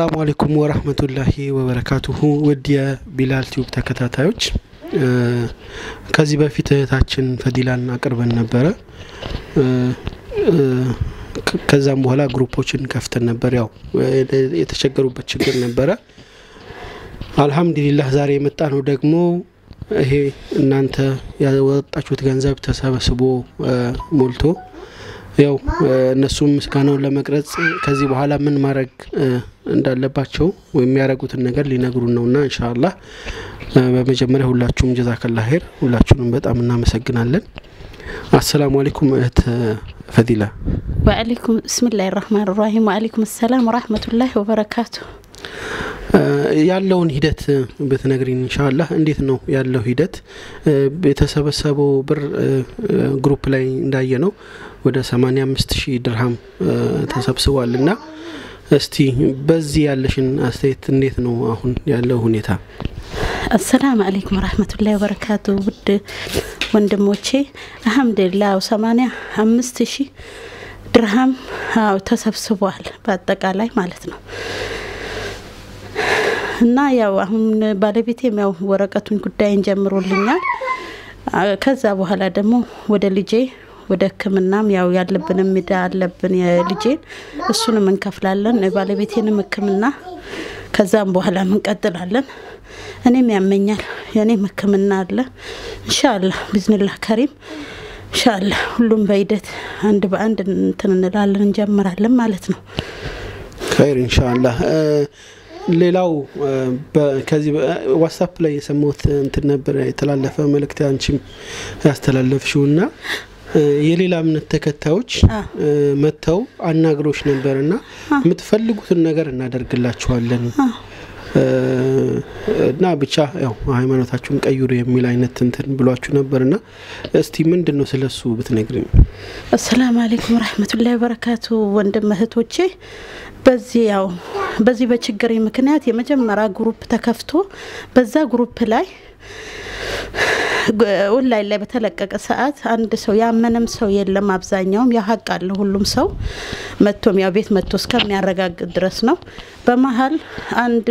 አሰላሙ አለይኩም ወራህመቱላሂ ወበረካቱሁ ውድ የቢላል ቲዩብ ተከታታዮች ከዚህ በፊት እህታችን ፈዲላን አቅርበን ነበረ። ከዛም በኋላ ግሩፖችን ከፍተን ነበር። ያው የተቸገሩበት ችግር ነበረ። አልሐምዱሊላህ ዛሬ የመጣ ነው ደግሞ ይሄ እናንተ ያወጣችሁት ገንዘብ ተሰብስቦ ሞልቶ ያው እነሱም ምስጋናውን ለመቅረጽ ከዚህ በኋላ ምን ማድረግ እንዳለባቸው ወይም የሚያደርጉትን ነገር ሊነግሩን ነውና ኢንሻአላህ በመጀመሪያ ሁላችሁም ጀዛከላ ኸይር፣ ሁላችሁንም በጣም እናመሰግናለን። አሰላሙ አለይኩም እህት ፈዲላ። ወአለይኩም ብስሚላህ ራህማን ራሂም ወአለይኩም ሰላም ወራህመቱላሂ ወበረካቱ። ያለውን ሂደት ብትነግሪን ኢንሻአላህ። እንዴት ነው ያለው ሂደት? የተሰበሰበው ብር ግሩፕ ላይ እንዳየ ነው ወደ 85 ሺህ ድርሃም ተሰብስቧል እና እስቲ በዚህ ያለሽን አስተያየት እንዴት ነው አሁን ያለው ሁኔታ? አሰላም አለይኩም ወራህመቱላሂ ወበረካቱ። ውድ ወንድሞቼ አልሐምዱሊላህ ሰማኒያ አምስት ሺህ ድርሃም አዎ ተሰብስቧል በአጠቃላይ ማለት ነው። እና ያው አሁን ባለቤቴም ያው ወረቀቱን ጉዳይን ጀምሮልኛል። ከዛ በኋላ ደግሞ ወደ ልጄ ወደ ሕክምናም ያው ያለብንም ዕዳ አለብን የልጄን እሱንም እንከፍላለን የባለቤቴንም ሕክምና ከዛም በኋላ እንቀጥላለን። እኔም ያመኛል የእኔም ሕክምና አለ። እንሻአላህ ቢዝንላህ ከሪም እንሻአላህ ሁሉም በሂደት አንድ በአንድ እንትን እንላለን እንጀምራለን ማለት ነው። ኸይር ኢንሻአላህ። ሌላው ከዚህ ዋትሳፕ ላይ የሰማሁት እንትን ነበር የተላለፈ መልእክት አንቺም ያስተላለፍሽው እና የሌላ እምነት ተከታዮች መጥተው አናግሮች ነበር እና የምትፈልጉትን ነገር እናደርግላችኋለን እና ብቻ ያው ሃይማኖታችሁን ቀይሩ የሚል አይነት እንትን ብሏችሁ ነበር እና እስቲ ምንድን ነው ስለሱ ብትነግሪኝ። አሰላም አለይኩም ረህመቱላሂ ወበረካቱ ወንድም እህቶቼ በዚህ ያው በዚህ በችግሬ ምክንያት የመጀመሪያ ግሩፕ ተከፍቶ በዛ ግሩፕ ላይ ኦንላይን ላይ በተለቀቀ ሰዓት አንድ ሰው ያመነም ሰው የለም። አብዛኛውም ያው ሀቅ አለ ሁሉም ሰው መጥቶም ያው ቤት መጥቶ እስከሚያረጋግጥ ድረስ ነው። በመሀል አንድ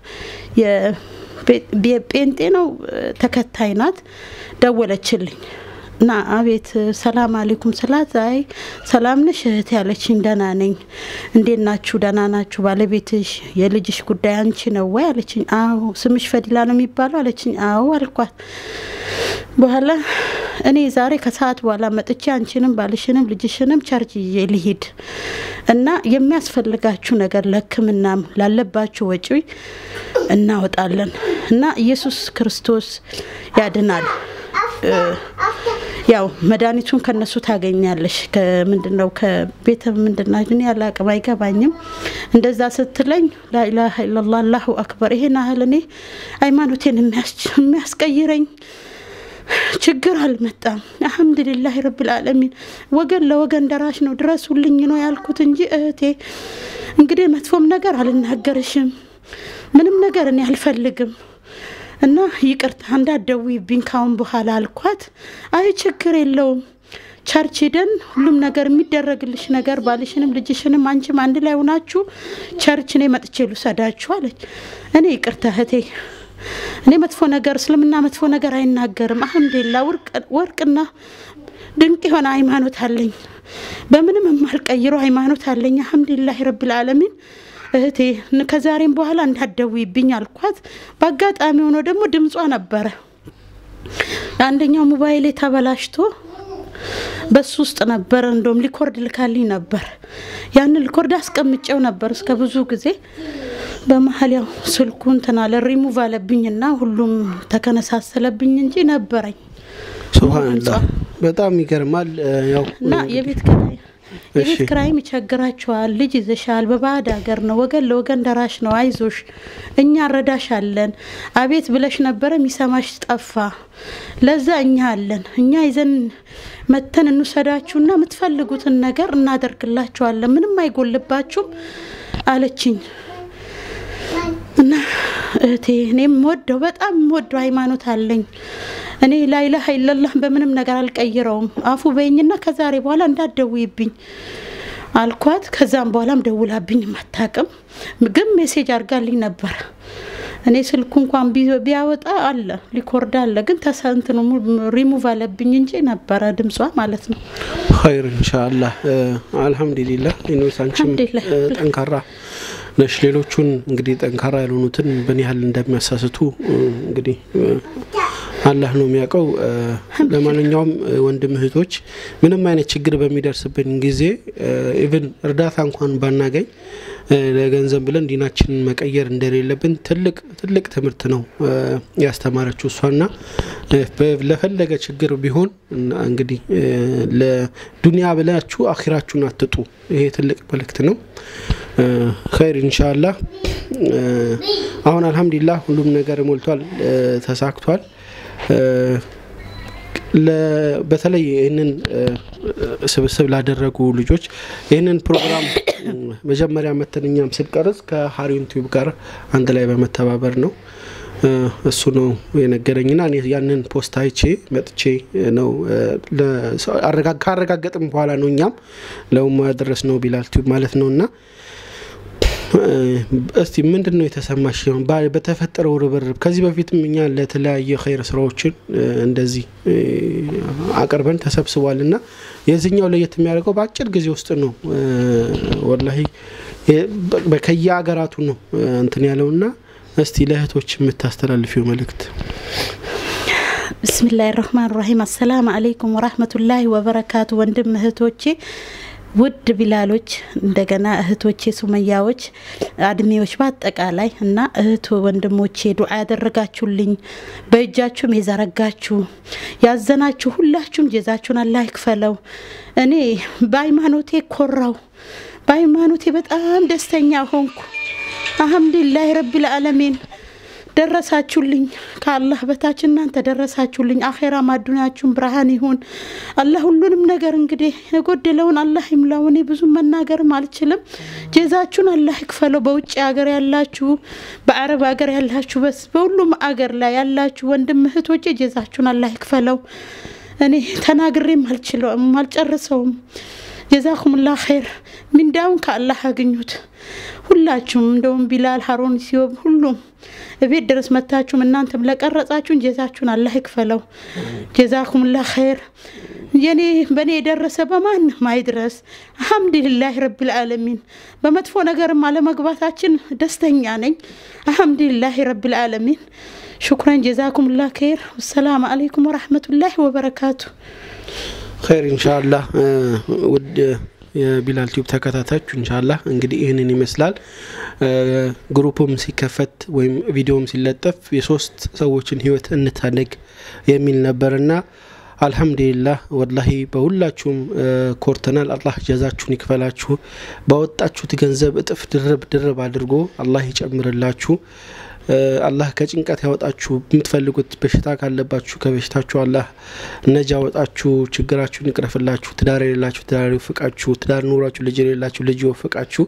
የጴንጤ ነው ተከታይ ናት ደወለችልኝ እና አቤት ሰላም አለይኩም ስላት፣ አይ ሰላም ነሽ እህት ያለችኝ። ደህና ነኝ። እንዴት ናችሁ? ደህና ናችሁ? ባለቤትሽ የልጅሽ ጉዳይ አንቺ ነው ወይ አለችኝ። አዎ። ስምሽ ፈዲላ ነው የሚባለው አለችኝ። አዎ አልኳት። በኋላ እኔ ዛሬ ከሰዓት በኋላ መጥቼ አንቺንም ባልሽንም ልጅሽንም ቸርች ይዤ ልሂድ እና የሚያስፈልጋችሁ ነገር ለሕክምናም ላለባችሁ ወጪ እናወጣለን እና ኢየሱስ ክርስቶስ ያድናል ያው መድኃኒቱን ከነሱ ታገኛለሽ። ከምንድን ነው ከቤተ ምንድና ግን ያለ አቅም አይገባኝም። እንደዛ ስትለኝ ላኢላሀ ኢለላህ አላሁ አክበር ይሄን ያህል እኔ ሃይማኖቴን የሚያስቀይረኝ ችግር አልመጣም። አልሐምዱሊላህ ረብል ዓለሚን። ወገን ለወገን ደራሽ ነው ድረሱልኝ ነው ያልኩት እንጂ እህቴ እንግዲህ መጥፎም ነገር አልናገርሽም፣ ምንም ነገር እኔ አልፈልግም እና ይቅርታ እንዳትደውይብኝ ካሁን በኋላ አልኳት። አይ ችግር የለውም ቸርች ሄደን ሁሉም ነገር የሚደረግልሽ ነገር ባልሽንም ልጅሽንም አንቺም አንድ ላይ ሆናችሁ ቸርች እኔ መጥቼ ልውሰዳችሁ አለች። እኔ ይቅርታ እህቴ እኔ መጥፎ ነገር እስልምና መጥፎ ነገር አይናገርም። አልሐምዱሊላ ወርቅና ድንቅ የሆነ ሃይማኖት አለኝ። በምንም የማልቀይረው ሃይማኖት አለኝ። አልሐምዱሊላህ ረብል ዓለሚን እህቴ ከዛሬም በኋላ እንዳትደውይብኝ አልኳት። በአጋጣሚ ሆኖ ደግሞ ድምጿ ነበረ አንደኛው ሞባይሌ ተበላሽቶ በሱ ውስጥ ነበረ። እንደውም ሊኮርድ ልካልኝ ነበር። ያንን ሊኮርድ አስቀምጨው ነበር እስከ ብዙ ጊዜ። በመሀል ያው ስልኩ እንትን አለ ሪሙቭ አለብኝና ሁሉም ተከነሳሰለብኝ እንጂ ነበረኝ። ሱብሃንላህ በጣም ይገርማል። ያው እና የቤት ኪራይ የቤት ክራይም ይቸግራቸዋል። ልጅ ይዘሻል፣ በባዕድ ሀገር ነው፣ ወገን ለወገን ደራሽ ነው፣ አይዞሽ፣ እኛ እንረዳሻለን። አቤት ብለሽ ነበረ፣ የሚሰማሽ ጠፋ። ለዛ እኛ አለን፣ እኛ ይዘን መተን እንውሰዳችሁና የምትፈልጉትን ነገር እናደርግላችኋለን፣ ምንም አይጎልባችሁም አለችኝ። እና እህቴ እኔም ወደው በጣም ወደው ሃይማኖት አለኝ እኔ ላኢላሀ ኢለላህ በምንም ነገር አልቀይረውም። አፉ በይኝና ከዛሬ በኋላ እንዳትደውይብኝ አልኳት። ከዛም በኋላም ደውላብኝ አታውቅም። ግን ሜሴጅ አድርጋልኝ ነበር። እኔ ስልኩ እንኳን ቢ- ቢያወጣ አለ ሊኮርድ አለ፣ ግን ተሰንትኑ ሪሙቭ አለብኝ እንጂ ነበረ ድምጿ ማለት ነው። ኸይር ኢንሻአላህ አልሐምዱሊላህ። ኢኖስ አንቺም አልሐምዱሊላህ። እ፣ ጠንካራ ነሽ። ሌሎቹን እንግዲህ ጠንካራ ያልሆኑትን ምን ያህል እንደሚያሳስቱ እ፣ እንግዲህ እ፣ አላህ ነው የሚያውቀው። እ፣ ለማንኛውም እ፣ ወንድም እህቶች ምንም አይነት ችግር በሚደርስብን ጊዜ ኢቭን እርዳታ እንኳን ባናገኝ እ፣ ለገንዘብ ብለን ዲናችንን መቀየር እንደሌለብን ትልቅ ትልቅ ትምህርት ነው እ፣ ያስተማረችው እሷና እ፣ በ- ለፈለገ ችግር ቢሆን እና እንግዲህ እ፣ ለዱንያ ብላችሁ አኺራችሁን አትጡ። ይሄ ትልቅ መልእክት ነው። እ፣ ኸይር ኢንሻአላህ። እ፣ አሁን አልሐምዱሊላህ ሁሉም ነገር ሞልቷል፣ እ፣ ተሳክቷል። እ፣ ለ- በተለይ ይህንን እ፣ ስብስብ ላደረጉ ልጆች ይህንን ፕሮግራም እ፣ መጀመሪያ መተን እኛም ስንቀርጽ ከሀሪን ቲዩብ ጋር አንድ ላይ በመተባበር ነው እ፣ እሱ ነው የነገረኝና እኔ ያንን ፖስት አይቼ መጥቼ ነው እ፣ ለሰው- አረጋ- ካረጋገጥም በኋላ ነው እኛም ለውማ ያደረስ ነው ቢላል ቲዩብ ማለት ነው እና እ፣ እስቲ ምንድን ነው የተሰማሽ? ሲሆን በተፈጠረው ርብርብ ከዚህ በፊትም እኛ ለተለያየ ኸይር ስራዎችን እ፣ እንደዚህ እ፣ አቅርበን ተሰብስቧል እና የዚህኛው ለየት የሚያደርገው በአጭር ጊዜ ውስጥ ነው እ፣ ወላሂ የ- በ- ከየሀገራቱ ነው እ፣ እንትን ያለው እና እስቲ ለእህቶች የምታስተላልፊው መልእክት ብስሚላህ ራህማን ራሂም አሰላም አለይኩም ወራህመቱላሂ ወበረካቱ። ወንድም እህቶቼ፣ ውድ ቢላሎች፣ እንደገና እህቶቼ ሱመያዎች፣ አድሜዎች በአጠቃላይ እና እህቱ ወንድሞቼ ዱዓ ያደረጋችሁልኝ በእጃችሁም የዘረጋችሁ ያዘናችሁ ሁላችሁም ጀዛችሁን አላህ ይክፈለው። እኔ በሃይማኖቴ ኮራው፣ በሃይማኖቴ በጣም ደስተኛ ሆንኩ። አልሐምዱሊላህ ረቢል ዓለሚን ደረሳችሁልኝ። ከአላህ በታች እናንተ ደረሳችሁልኝ። አኼራ ማዱናችሁን ብርሃን ይሁን። አላህ ሁሉንም ነገር እንግዲህ የጎደለውን አላህ ይምላው። እኔ ብዙ መናገርም አልችልም። ጀዛችሁን አላህ ይክፈለው። በውጭ ሀገር ያላችሁ፣ በአረብ ሀገር ያላችሁ፣ በስ በሁሉም አገር ላይ ያላችሁ ወንድም እህቶቼ ጀዛችሁን አላህ ይክፈለው። እኔ ተናግሬም አልችለውም አልጨርሰውም። ጀዛኩምላ ኸይር ሚንዳውን ከአላህ አግኙት። ሁላችሁም እንደውም ቢላል ሀሮን ሲዮብ ሁሉም እቤት ድረስ መታችሁም እናንተም ለቀረጻችሁን ጀዛችሁን አላህ ይክፈለው። ጀዛኩምላ ኸይር። የኔ በእኔ የደረሰ በማንም አይድረስ። አልሐምዱሊላህ ረቢል ዓለሚን። በመጥፎ ነገርም አለመግባታችን ደስተኛ ነኝ። አልሐምዱሊላህ ረቢል ዓለሚን። ሹክረን ጀዛኩምላ ኸይር። ወሰላም አለይኩም ወራህመቱላሂ ወበረካቱ። ኸይር ኢንሻአላህ እ፣ ውድ የቢላል ቲዩብ ተከታታዮች ኢንሻአላህ እንግዲህ ይህንን ይመስላል። እ፣ ግሩፑም ሲከፈት ወይም ቪዲዮም ሲለጠፍ የሶስት ሰዎችን ህይወት እንታደግ የሚል ነበርና አልሐምዱሊላህ ወላሂ በሁላችሁም እ፣ ኮርተናል። አላህ ጀዛችሁን ይክፈላችሁ። ባወጣችሁት ገንዘብ እጥፍ ድርብ ድርብ አድርጎ አላህ ይጨምርላችሁ። እ፣ አላህ ከጭንቀት ያወጣችሁ። የምትፈልጉት በሽታ ካለባችሁ ከበሽታችሁ አላህ ነጃ ያወጣችሁ። ችግራችሁን ይቅረፍላችሁ። ትዳር የሌላችሁ ትዳር ይወፍቃችሁ። ትዳር ኑሯችሁ ልጅ የሌላችሁ ልጅ ይወፍቃችሁ።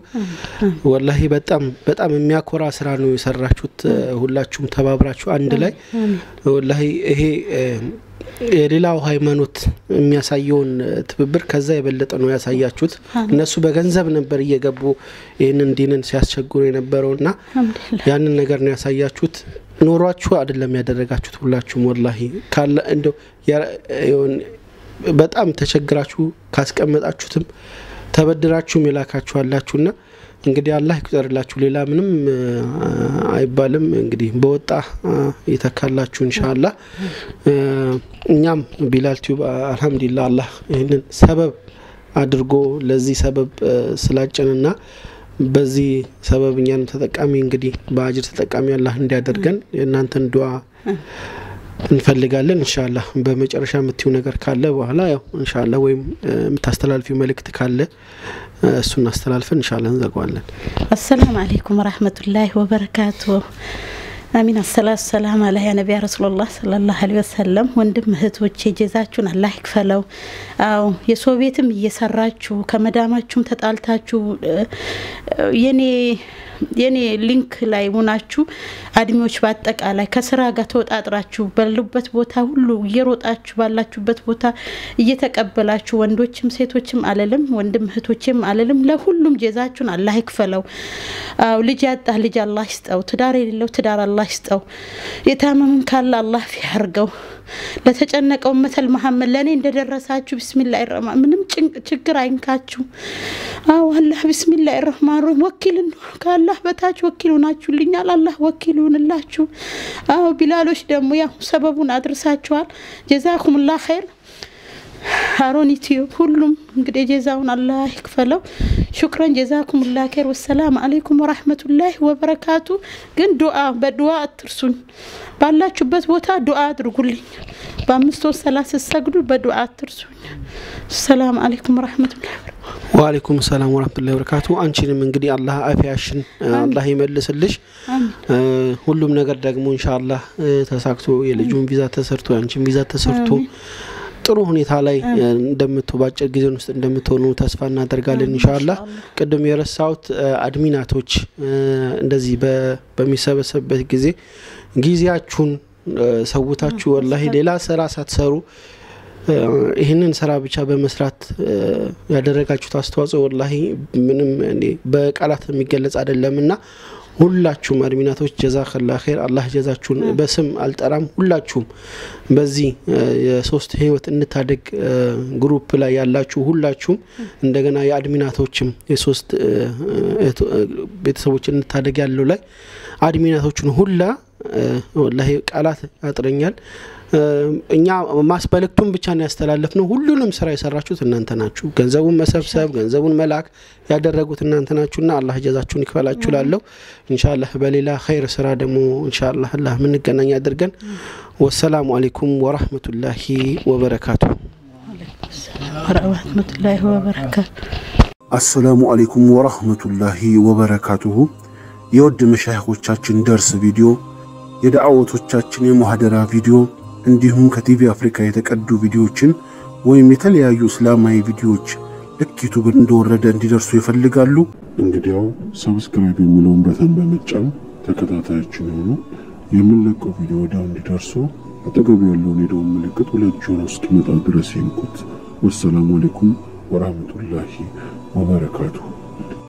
ወላሂ በጣም በጣም የሚያኮራ ስራ ነው የሰራችሁት። እ፣ ሁላችሁም ተባብራችሁ አንድ ላይ ወላሂ ይሄ እ፣ የሌላው ሃይማኖት የሚያሳየውን እ፣ ትብብር ከዛ የበለጠ ነው ያሳያችሁት። እነሱ በገንዘብ ነበር እየገቡ ይህንን ዲንን ሲያስቸግሩ የነበረውና አልሐምዱሊላህ ያንን ነገር ነው ያሳያችሁት። ኖሯችሁ አይደለም ያደረጋችሁት። ሁላችሁም ወላሂ ካለ እንደው ያ- የሆነ በጣም ተቸግራችሁ ካስቀመጣችሁትም ተበድራችሁም የላካችሁ አላችሁና እንግዲህ አላህ ይቁጠርላችሁ። ሌላ ምንም እ፣ አይባልም። እንግዲህ በወጣ እ፣ ይተካላችሁ ኢንሻአላህ። እ፣ እኛም ቢላል ቲዩብ አልሐምዱሊላህ አላህ ይህንን ሰበብ አድርጎ ለዚህ ሰበብ እ፣ ስላጨንና በዚህ ሰበብ እኛንም ተጠቃሚ እንግዲህ በአጅር ተጠቃሚ አላህ እንዲያደርገን የእናንተን ዱዓ እንፈልጋለን። እንሻላ በመጨረሻ የምትይው ነገር ካለ በኋላ ያው እንሻላ ወይም እ፣ የምታስተላልፊው መልእክት ካለ እ፣ እሱን አስተላልፈን እንሻላ እንዘጋዋለን። አሰላም አለይኩም ወራህመቱላሂ ወበረካቱ። አሚን አሰላቱ ሰላም አላ ያ ነቢያ ረሱሉላህ ሰለላሁ ዐለይሂ ወሰለም። ወንድም እህቶቼ ጀዛችሁን አላህ ይክፈለው። አዎ የሰው ቤትም እየሰራችሁ ከመዳማችሁም ተጣልታችሁ እ፣ የኔ የኔ ሊንክ ላይ ሆናችሁ አድሚዎች በአጠቃላይ ከስራ ጋር ተወጣጥራችሁ ባሉበት ቦታ ሁሉ እየሮጣችሁ ባላችሁበት ቦታ እየተቀበላችሁ ወንዶችም ሴቶችም አለልም ወንድም እህቶችም አለልም ለሁሉም ጀዛችሁን አላህ ይክፈለው። አዎ ልጅ ያጣ ልጅ አላህ ይስጠው። ትዳር የሌለው ትዳር አላህ ይስጠው። የታመመም ካለ አላህ ፊ ያርገው። ለተጨነቀው መተል መሐመድ ለእኔ እንደደረሳችሁ ቢስሚላህ ረማ ምንም ችግር አይንካችሁ። አዎ አላህ ቢስሚላህ ረህማን ራሂም ወኪል ከአላህ በታች ወኪል ሆናችሁልኛል። አላህ ወኪል ይሁንላችሁ። አዎ ቢላሎች ደግሞ ያው ሰበቡን አድርሳችኋል። ጀዛኩሙላህ ኸይር። ሀሮን ዩቲዩብ ሁሉም እንግዲህ ጀዛውን አላህ ይክፈለው። ሹክረን ጀዛኩም ላ ኸይር። ወሰላም አለይኩም ወራህመቱላሂ ወበረካቱ። ግን ዱአ በዱአ አትርሱኝ። ባላችሁበት ቦታ ዱአ አድርጉልኝ። በአምስት ወር ሰላት ስትሰግዱ በዱአ አትርሱኝ። ሰላም አለይኩም ወራህመቱላሂ ወአለይኩም ሰላም ወራህመቱላሂ ወበረካቱ። አንቺንም እንግዲህ አላህ አፊያሽን አላህ ይመልስልሽ። ሁሉም ነገር ደግሞ ኢንሻአላህ ተሳክቶ የልጁን ቪዛ ተሰርቶ የአንቺን ቪዛ ተሰርቶ ጥሩ ሁኔታ ላይ እንደምትሆ በአጭር ጊዜ ውስጥ እንደምትሆኑ ተስፋ እናደርጋለን። ኢንሻአላህ ቅድም የረሳሁት አድሚናቶች እንደዚህ በሚሰበሰብበት ጊዜ ጊዜያችሁን ሰውታችሁ ወላሂ ሌላ ስራ ሳትሰሩ ይህንን ስራ ብቻ በመስራት ያደረጋችሁት አስተዋጽኦ ወላሂ ምንም በቃላት የሚገለጽ አይደለም እና ሁላችሁም አድሚናቶች ጀዛከላ ኸይር አላህ ጀዛችሁን በስም አልጠራም። ሁላችሁም በዚህ የሶስት ህይወት እንታደግ ግሩፕ ላይ ያላችሁ ሁላችሁም እንደገና የአድሚናቶችም የሶስት ቤተሰቦች እንታደግ ያለው ላይ አድሚናቶችን ሁላ ወላሂ ቃላት ያጥረኛል። እኛ ማስበልክቱን ብቻ ነው ያስተላለፍ ነው። ሁሉንም ስራ የሰራችሁት እናንተ ናችሁ። ገንዘቡን መሰብሰብ፣ ገንዘቡን መላክ ያደረጉት እናንተ ናችሁና አላህ ጀዛችሁን ይክፈላችሁ። ላለሁ ኢንሻአላህ በሌላ ኸይር ስራ ደግሞ ኢንሻአላህ አላህ የምንገናኝ አድርገን። ወሰላሙ አለይኩም ወራህመቱላሂ ወበረካቱ። ወረህመቱላሂ ወበረካቱ። አሰላሙ አለይኩም ወራህመቱላሂ ወበረካቱሁ። የውድ መሻይኾቻችን ደርስ ቪዲዮ የዳዕወቶቻችን የሙሐደራ ቪዲዮ እንዲሁም ከቲቪ አፍሪካ የተቀዱ ቪዲዮዎችን ወይም የተለያዩ እስላማዊ ቪዲዮዎች ልክ ዩቱብ እንደወረደ እንዲደርሱ ይፈልጋሉ? እንግዲያው ሰብስክራይብ የሚለውን በተን በመጫን ተከታታያችን የሆኑ የምንለቀው ቪዲዮ ወዲያው እንዲደርሱ አጠገቡ ያለውን የደወል ምልክት ሁለት ጆሮ እስኪመጣ ድረስ ይንኩት። ወሰላሙ አሌይኩም ወራህመቱላሂ ወበረካቱሁ።